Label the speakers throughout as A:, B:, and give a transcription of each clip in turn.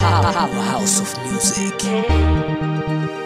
A: Powerhouse of music.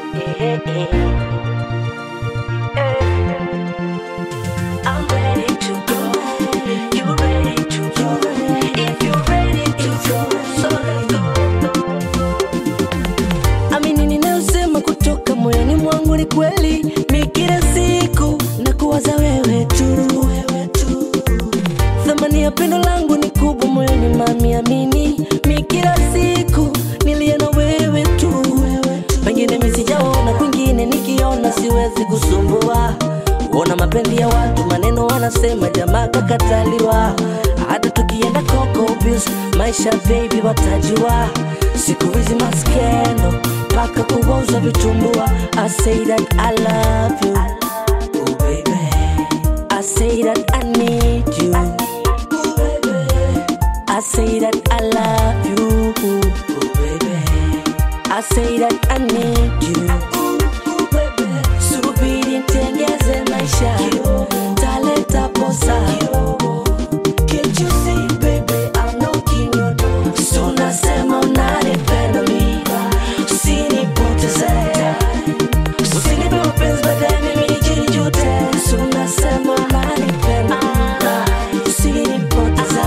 B: I'm ready to go. You ready to go? If you're ready to go, so let's go. Amini ninayosema kutoka moyoni mwangu ni kweli, mi kila siku na kuwaza wewe tu, wewe tu. Thamani ya pendo langu ni kubwa moyoni, mami, amini mi kila siku nilie na wewe tu, wewe tu. Pengine mi sijaona kwingine, nikiona siwezi kusumbua Ona mapenzi ya watu, maneno wanasema, jamaa kakataliwa. Hata tukienda Coco Beach, maisha baby watajua. Siku hizi maskendo mpaka kuwauza vitumbua. I say that I love you, oh baby. I say that I need you, oh baby. I say that I love you, oh baby. I say that I need you, oh baby. Subiri nitengeze maisha, taleta posa. Can't you see, baby, I'm knocking your door. So nasema unanipenda mi, usinipoteze. Usinipe mapenzi baadaye mimi nijijute. So nasema unanipenda, usinipoteze.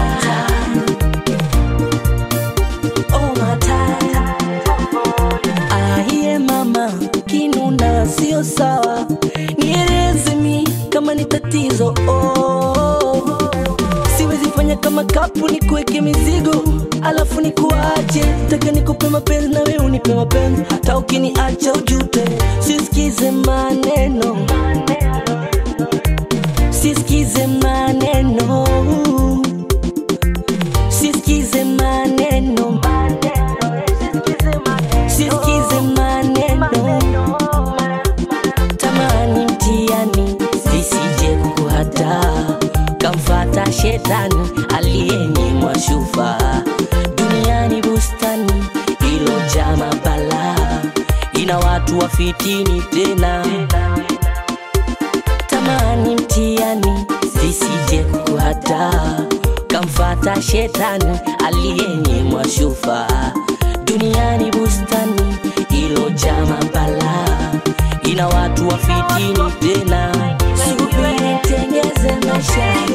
B: Oh, my time. Ahiye mama, kinuna sio sawa, nieleze mi kama ni tatizo oh. Siwezi fanya kama kapu ni kuweke mizigo alafu ni kuache, taka nikupe mapenzi na wewe unipe mapenzi, hata ukiniacha ujute. Sisikize maneno, sisikize maneno, sisikize maneno, sisikize maneno tamani mtiani zisije kukuhata kamfata shetani aliyenyimwa shufa duniani bustani ilojaa mabala ina watu wafitini tena tamani mtiani zisije kukuhata kamfata shetani aliyenyimwa shufa duniani bustani ilojaa mabala ina watu wafitini tena subiri tengeze maisha